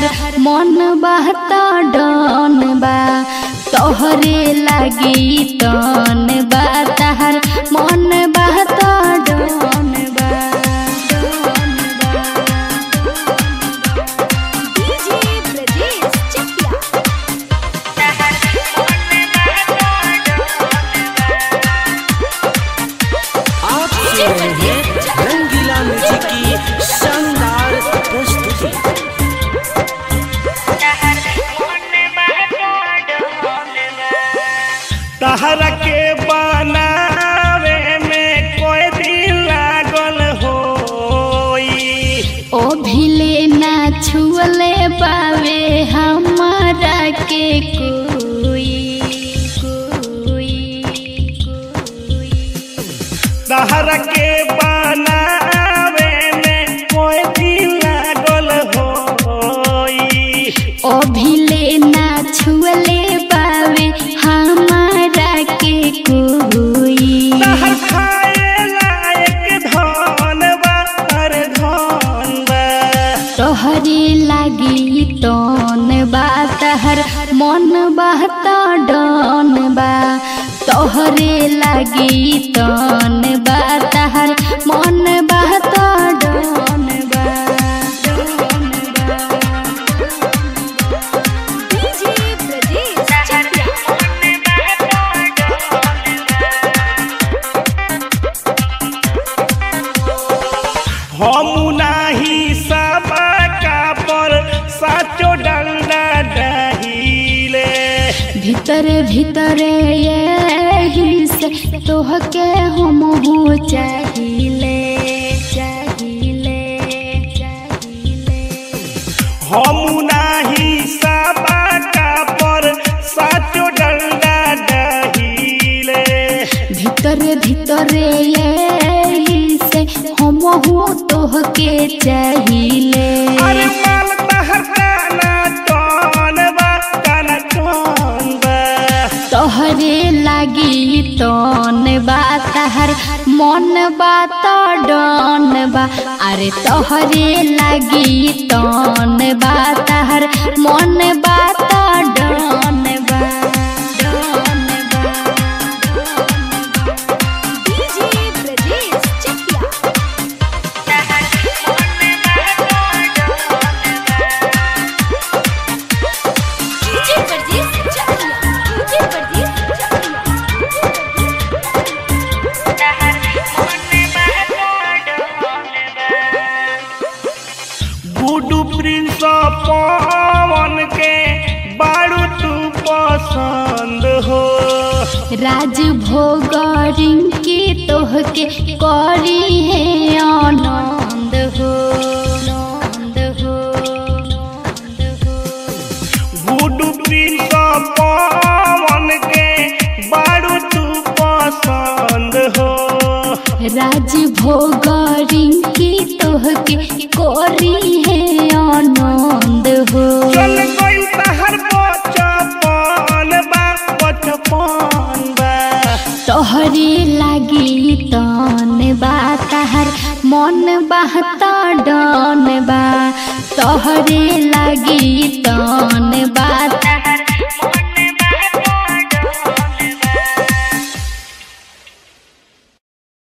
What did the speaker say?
तहर मन बहत डन बा तोहरे लागी तन बा तहर मन बहत डन बा डीजे ब्रजेश चकिया आप सुन रहे हैं रंगीला म्यूजिक की शानदार प्रस्तुति तहरा के बनावे में कोई दिन लागल होई ओ भिले ना छुअले पावे हमारा के कोई कोई कोई तहरा के बनावे में कोई दिन लागल होई ओ भिले ना छुअले पावे हमारा के कोई तहर खाए लायक धन बा अरे धन बा तोहरे लागी तन बा तहर मन बहत डन बा तोहरे लागी तन बा तहर मन बहत डन बा डीजे ब्रजेश चकिया हम नाही सबका पर साचो डंडा डहिले भीतर भीतर यही से तोहके हम हो चाहिए चाहिए चाहिए हम नाही सबका पर साचो डंडा डहिले भीतर भीतर यही से हम हो तोहके चाहिए अरे माल तहर काना टन बा काना टन बा तोहरे लागी तन बा तहर मन बात डन बा अरे तोहरे लागी तन बा तहर मन बात डन बा डन बा DJ Brajesh Chakiya DJ Brajesh Chakiya DJ Brajesh Guddu Prince Pawan के बारू तू पसंद हो राज भोग रिंकी तोहके करी है आनंद हो आनंद हो आनंद हो गुडू प्रिंस पवन के बारू तू पसंद हो राज भोग रिंकी तोहके करी है आनंद हो चल गई तहर बचपन बा बचपन बा तोहरे लागी तन बा तहर मन बहत डन बा तोहरे लागी तन बा